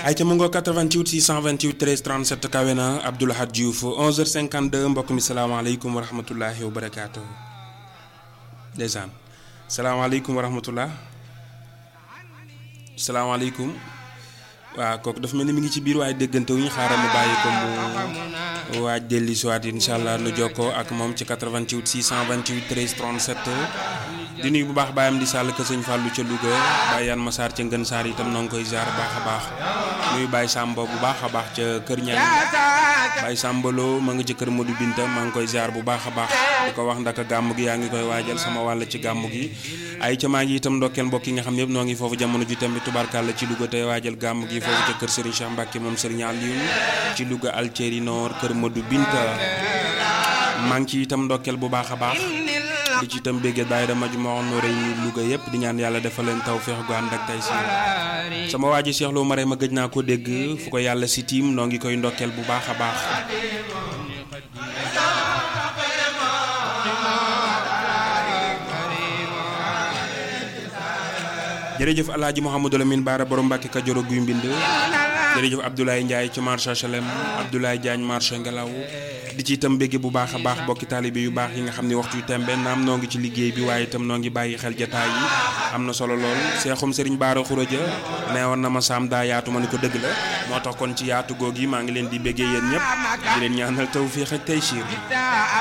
ay ca mu ngoo 88 628 13 37 kawe na Abdou Lahad Diouf 11h52 mbokk mi salaamaaleykum wa rahmatullahi wa barakaatu. ndeysaan salaamaaleykum wa rahmatullah salaamaaleykum waaw kooku dafa mel ni mi ngi ci biir waaye déggante wu ñu xaaral mu bàyyi ko mu waaj delli siwaat incha allah nu jokkoo ak moom ci 88 628 13 37 di nuyu bu baax bàyyam di sàll ka sëñ Fallou ca Louga bàyyi yan Masaar ca Ngën Saar itam noo ngi koy ziar baax a baax nuyu Baye Samba bu baax a baax ca Kër Ñang Baye Sambalo ma nga ca Kër Modou Binta maa ngi koy ziar bu baax a baax di ko wax ndaka gàmm gi yaa ngi koy waajal sama wàll ci gàmm gi ay ca maa ngi itam ndokkeel mbokk yi nga xam ne yëpp noo ngi foofu jamono ji tamit tubaarkàlla ci Louga tey waajal gàmm gi foofu ca kër Serigne Cheikh Mbacke moom Serigne Aliou ci Louga Altieri Nord Kër Modou Binta maa ngi ci itam ndokkeel bu baax a baax di ci itam béggee daay dama ju ma wax noo rëy ni Louga yëpp di ñaan yàlla defal leen taw feex gu ànd ak tey si sama waa ji Cheikh Lo Mare ma gëj naa ko dégg fu ko yàlla si tiim noo ngi koy ndokkeel bu baax a baax jërëjëf alaaji Mouhamadou Lamine Baara borom Mbàkke Kajoor guy mbind jërëjëf Abdoulaye Ndiaye ci marché HLM Abdoulaye Diagne marché Ngelaw di ci itam bégge bu baax a baax bokki taalibe yu baax yi nga xam ne waxtu yu tembe naam noo ngi ci liggéey bi waaye itam noo ngi bàyyi xel jataay yi am na solo lool seexum sëriñ Baara Xuraja nee woon na ma saam daa yaatu ma ni ko dëgg la moo tax kon ci yaatu googi maa ngi leen di béggee yéen ñëpp di leen ñaanal tawfiix ak taysiir